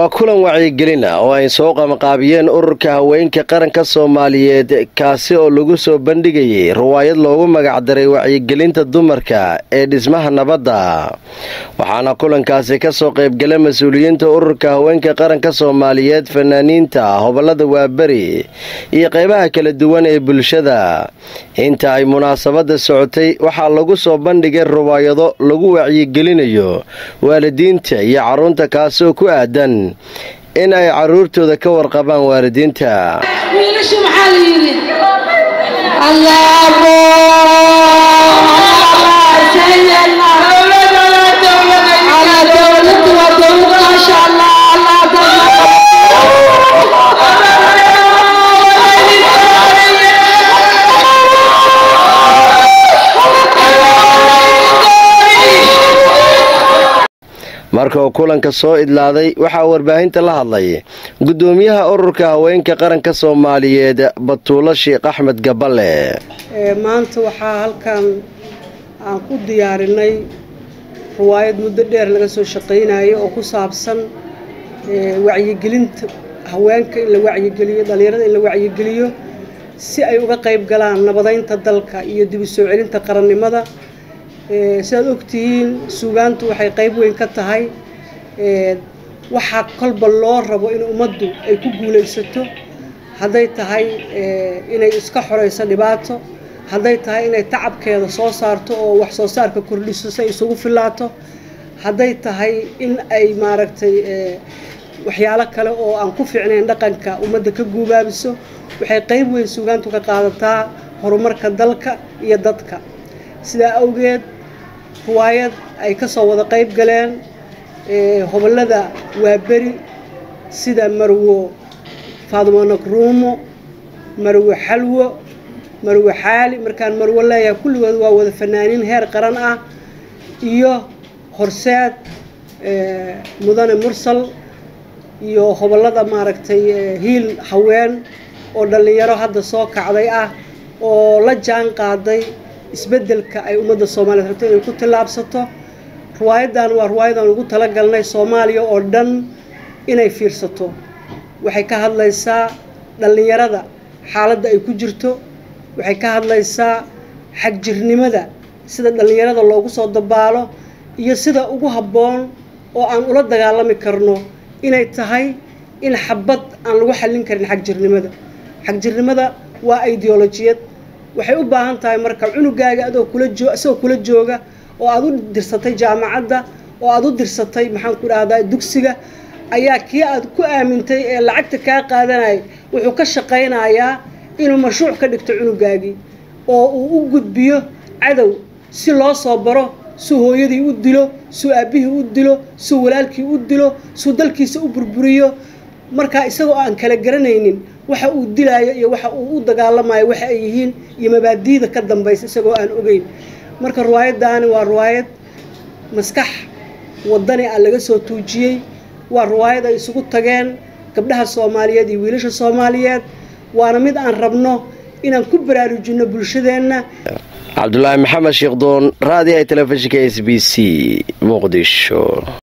waa kulan wacyigelin ah oo ay soo qamqaabiyeen ururka haweenka qaranka soomaaliyeed kaasi oo lagu soo bandhigayay riwaayad loogu magacdaray wacyigelinta dumarka ee dhismaha nabadda waxaana kulankaasi kasoo qaybgala mas-uuliyiinta ururka haweenka qaranka soomaaliyeed fanaaniinta hobolada waaberi iyo qeybaha kala duwan ee bulshada inta ay munaasabada socotay waxaa lagu soo bandhigay riwaayado lagu wacyigelinayo waalidiinta iyo caruurta kaasi oo ku aadan in ay caruurtooda ka warqabaan waalidiinta wiilasha maxaa la yidhi marka uu kulanka soo idlaaday waxaa warbaahinta la hadlay gudoomiyaha ururka haweenka qaranka soomaaliyeed batuulo sheekh axmed gaballe maanta waxaa halkan aan ku diyaarinay riwaayad muddo dheer laga soo shaqaynayo oo ku saabsan wacyigelinta haweenka in la wacyigeliyo dhallinyarada in la wacyigeliyo si ay uga qayb galaan nabadeynta dalka iyo dib u soo celinta qarannimada sidaad ogtihiin suugaantu waxay qayb weyn ka tahay waxaa kolba loo rabo in ummaddu ay ku guulaysato hadday tahay inay iska xorayso dhibaato hadday tahay inay tacabkeeda soo saarto oo wax soo saarka kordhiso si ay isugu filaato hadday tahay in ay maaragtay waxyaalo kale oo aan ku fiicnayn dhaqanka ummadda ka guubaabiso waxay qayb weyn suugaantu ka qaadataa horumarka dalka iyo dadka sidaa awgeed riwaayad ay ka soo wada qayb galeen hobollada waaberi sida marwo faadumo nagruumo marwo xalwo marwo xaali markaan marwo leeyahay kulligood waa wada fanaaniin heer qaran ah iyo horseed mudane mursal iyo hobollada maaragtay hiil haween oo dhallinyaro hadda soo kacday ah oo la jaan qaaday isbeddelka ay ummadda soomaaliyeed rabto inay ku tillaabsato riwaayadan waa riwaayadan ugu talagalnay soomaaliya oo dhan inay fiirsato waxay ka hadlaysaa dhallinyarada xaaladda ay ku jirto waxay ka hadlaysaa xagjirnimada sida dhallinyarada loogu soo dabaalo iyo sida ugu habboon oo aan ula dagaalami karno inay tahay in xabad aan lagu xallin karin xagjirnimada xagjirnimada waa ideolojiyad waxay u baahan tahay marka cunugaaga adoo kula joo isagoo kula jooga oo aad u dirsatay jaamacadda oo aad u dirsatay maxaan ku dhahdaa dugsiga ayaa kii aad ku aamintay ee lacagta kaa qaadanaya wuxuu ka shaqaynayaa inuu mashruuc ka dhigto cunugaagii oo uu u gudbiyo cadow si loo soo baro suu hooyadii u dilo suu aabbihii u dilo suu walaalkii u dilo suu dalkiisa u burburiyo markaa isagoo aan kala garanaynin waxa uu dilaayo iyo waxa uu u dagaalamayo waxa ay yihiin iyo mabaadiida ka dambaysa isagoo aan ogeyn marka riwaayaddaani waa riwaayad maskax wadani ah laga soo tuujiyey waa riwaayad ay isugu tageen gabdhaha soomaaliyeed iyo wiilasha soomaaliyeed waana mid aan rabno inaan ku baraarujinno bulshadeenna cabdulaahi maxamed sheekdoon raadiyaha telefishinka s b c muqdisho